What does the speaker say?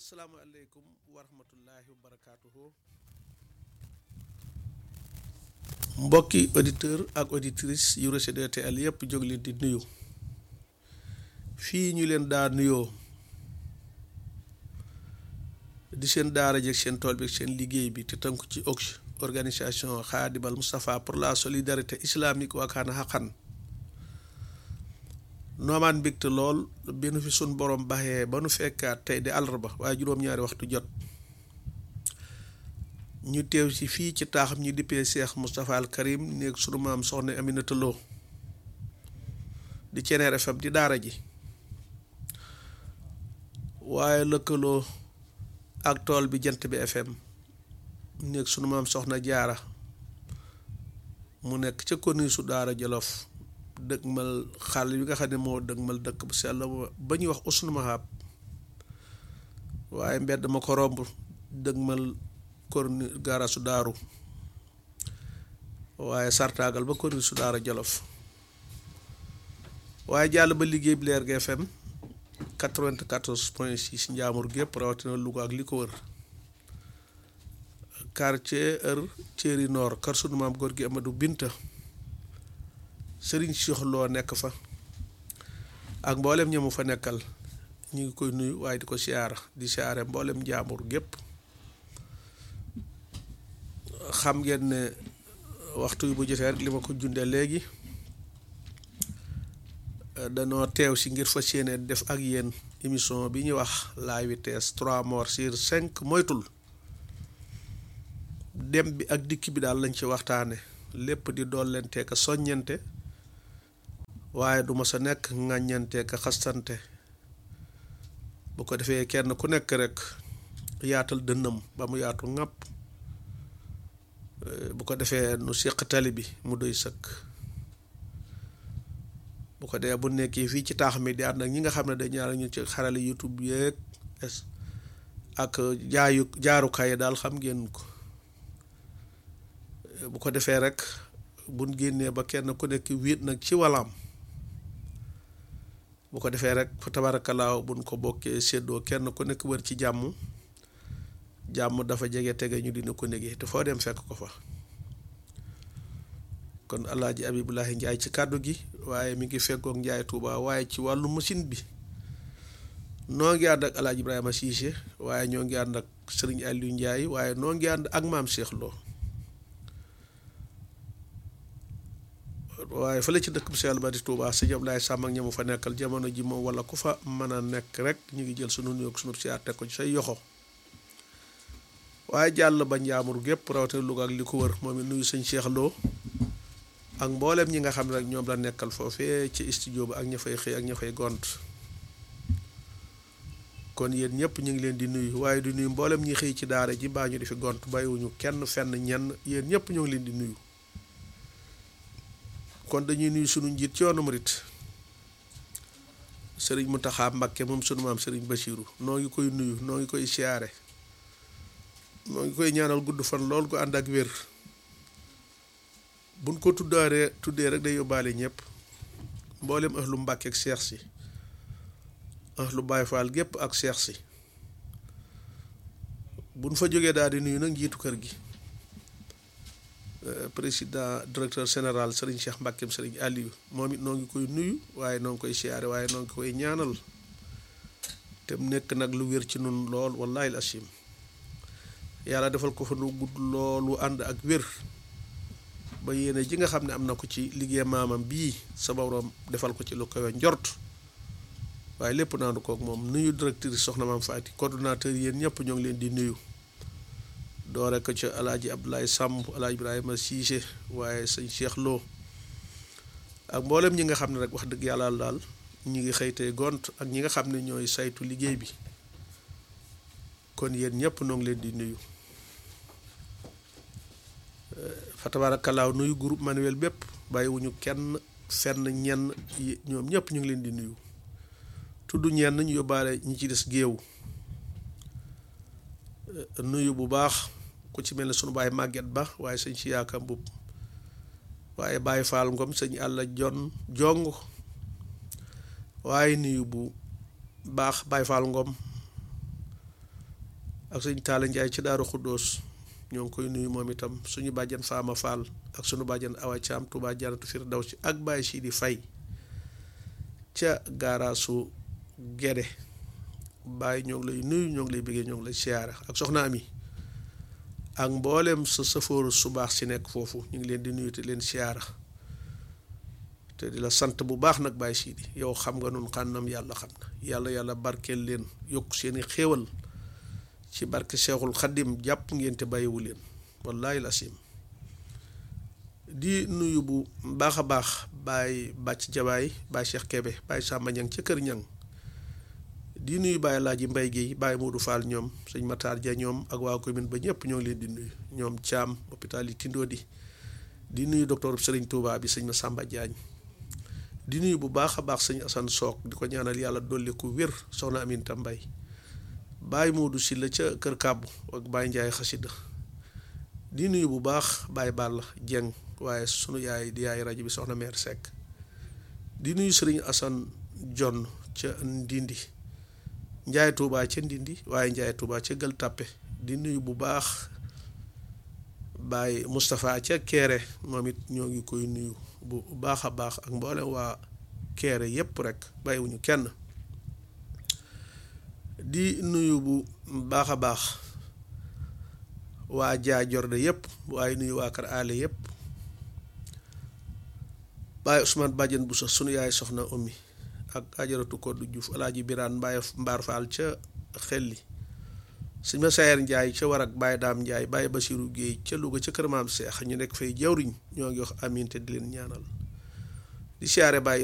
asalaamaaleykum wa rahmatullahi wa barakaatuhu mbokki auditeur ak auditrice yu Rossy DTL yépp jóg leen di nuyu fii ñu leen daa nuyoo di seen daara jeeg seen tool bi seen liggéey bi te tënku ci OCS organisation Khadimal Moustapha pour la solidarité islamique waakaana xaqan noomaan mbégte lool bi nu fi sun borom baxee ba nu fekkaat tey di àllarba waaye juróom-ñaari waxtu jot ñu teew ci fii ci taaxam ñu dippee Cheikh Moustapha al Karim néeg sunu maam soxna Aminata Lo di Ceneer FM di daara ji waaye lëkkaloo ak tool bi jant bi FM néeg sunu maam soxna jaara mu nekk ca koni su daara Jolof dëgmal xàll bi nga xam ne moo dëgmal dëkk bu sell ba ñuy wax usnu mahab waaye mbedd ma ko romb dëgmal korni gaara su daaru waaye sartaagal ba korni su daara jolof waaye jàll ba liggéey bi leer gi FM 94 point 6 njaamur gépp rawatina Louga ak li ko wër quartier heure Thierry Nord kër sunu maam góor gi Amadou Binta sëriñ Cheikh Lo nekk fa ak mboolem ñamu fa nekkal ñu ngi koy nuyu waaye di ko siyaara di siyaare mboolem njaambur gépp xam ngeen ne waxtu yu bu jotee rek li ma ko jundee léegi danoo teew si ngir fas yéene def ak yéen émission bi ñuy wax la vitesse trois morts sur cinq moytul dem bi ak dikk bi daal lañ ci waxtaane lépp di dollente ka soññante waaye du ma sa nekk ŋàññante ka xastante bu ko defee kenn ku nekk rek yaatal dënnam ba mu yaatu ŋàpp bu ko defee nu séq tali bi mu doy sëkk bu ko dee bu nekkee fii ci taax mi di ànd ak ñi nga xam ne dañ ñaar ñu ci xarale youtube yeeg ak jaayu jaarukaay daal xam ngeen ko bu ko defee rek buñ génnee ba kenn ku nekk wéet nag ci walaam bu ko defee rek fa tabarakalaaw buñ ko bokkee séddoo kenn ku nekk wër ci jàmm jàmm dafa jege tege ñu dina ko négee te foo dem fekk ko fa kon alaaji abibulahi njaay ci kàddu gi waaye mi ngi feggoog njaay tuuba waaye ci wàllu machine bi noo ngi ànd ak alaaji ibrahima siise waaye ñoo ngi ànd ak sëriñ aliou njaay waaye noo ngi ànd ak maam Cheikh Lo waaye fële ci dëkk bu sell ba di Touba sëñ Ablaye Sàmm ak ñamu fa nekkal jamono ji moom wala ku fa mën a nekk rek ñu ngi jël sunu nuyoo sunu siyaar teg ko ci say yoxo waaye jàll ba njaamur gépp rawatina Louga ak li ko wër moom it nuyu sëñ Cheikh Lo ak mboolem ñi nga xam ne rek ñoom la nekkal foofee ci studio ba ak ña fay xëy ak ña fay gont kon yéen ñëpp ñu ngi leen di nuyu waaye di nuyu mboolem ñi xëy ci daara ji baa ñu di fi gont bàyyiwuñu kenn fenn ñenn yéen ñëpp ñoo ngi leen di nuyu. kon dañuy nuyu sunu njiit ci yoonu murit sëriñ Mountakha Mbacké moom sunu maam sëriñ Bachirou noo ngi koy nuyu noo ngi koy siyaare noo ngi koy ñaanal gudd fan lool gu ànd ak wér buñ ko tuddaaree tuddee rek day yóbbaale ñëpp mboolem ahlu Mbacké ak seex si ahlu Baye Fall gépp ak seex si buñ fa jógee daal di nuyu nag njiitu kër gi président directeur général Serigne Cheikh Mbackeem Serigne Aliou moom it noo ngi koy nuyu waaye noo ngi koy siyaare waaye noo ngi koy ñaanal te mu nekk nag lu wér ci nun lool wallahi al asim yàlla defal ko fa nu gudd loolu ànd ak wér ba yéene ji nga xam ne am na ko ci liggéey maamam bii sa borom defal ko ci lu koy njort waaye lépp naandu kook moom nuyu directrice soxna maam Faati coordonnateur yéen ñëpp ñoo ngi leen di nuyu doore ko ca alaaji Abdoulaye Samb alaaji Ibrahima Cissé waaye sëñ Cheikh Lo ak mboolem ñi nga xam ne rek wax dëgg yàlla daal ñi ngi xëytee gont ak ñi nga xam ne ñooy saytu liggéey bi kon yéen ñëpp noo ngi leen di nuyu fa tabarakalaaw nuyu groupe manuel bépp bàyyiwuñu kenn fenn ñenn ñoom ñëpp ñu ngi leen di nuyu tudd ñenn ñu yóbbaale ñi ci des géew nuyu bu baax ku ci mel ne sunu baay màgget ba waaye sëñ si yaaka mbub waaye Baye Fall Ngom sëñ àlla jon jong waaye nuyu bu baax Baye Fall Ngom ak sëñ Taala Njaay ci Daaru Xuddoos ñoo ngi koy nuyu moom itam suñu bàjjan Faama Fall ak suñu bàjjan Awa Caam Tuubaa Janatu Firdawsi ak Baay Sidi Fay ca gaaraasu Gede Baay ñoo ngi lay nuyu ñoo ngi lay bëggee ñoo ngi lay siyaara ak soxna Ami ak mboolem sa safóoru su baax si nekk foofu ñu ngi leen di nuyu te leen siyaara te di la sant bu baax nag Baay Sidi yow xam nga nun xànnam yàlla xam na yàlla yàlla barkeel leen yokk seeni xéewal ci barke Seexul Xaddim jàpp ngeen te bàyyiwu leen wallaahi lasim di nuyu bu baax a baax Baay Bàcc Jabaay Baay Cheikh Kebe Baay Sàmba Ñang ca Kër Ñang di nuyu Baay Laaji Mbay Géey Baay Moodu Faal ñoom sëñ Mataar Ja ñoom ak waa commune ba ñëpp ñoo ngi leen di nuyu ñoom Caam hôpital yi Tindoo di di nuyu docteur Sëriñ Tuubaa bi sëñ ma Sàmba Jaañ di nuyu bu baax a baax sëñ Asan Soog di ko ñaanal yàlla dolli ku wér soxna Aminta Mbay Baay Moodu Silla ca Kër Kàbbu ak Baay Njaay Xasida di nuyu bu baax Baay Bàll Jeng waaye sunu yaay di yaay rajo bi soxna meer Seck di nuyu sëriñ Asan Jonn ca Ndindi Njaay Tuubaa ca Ndindi waaye Njaay Tuubaa ca Gël Tàppe di nuyu bu baax Baay Moustapha ca Keere moom it ñoo ngi koy nuyu bu baax a baax ak mboolem waa Keere yépp rek bàyyiwuñu kenn di nuyu bu baax a baax waa Jaa Jorde yépp waaye nuyu waa Kër Aale yépp Baay Ousmane Badiane bu sax sunu yaay soxna Oumy ak ajaratu Koddu Juuf Alaaji Biraan Mbaye Mbaar Faal ca Xelli sëñ ma Sayer Njaay ca Warak Baay Daam Njaay Baay Basiru Géey ca Louga ca kër maam Seex ñu nekk fay jawriñ ñoo ngi wax amiin te di leen ñaanal di siyaare Baay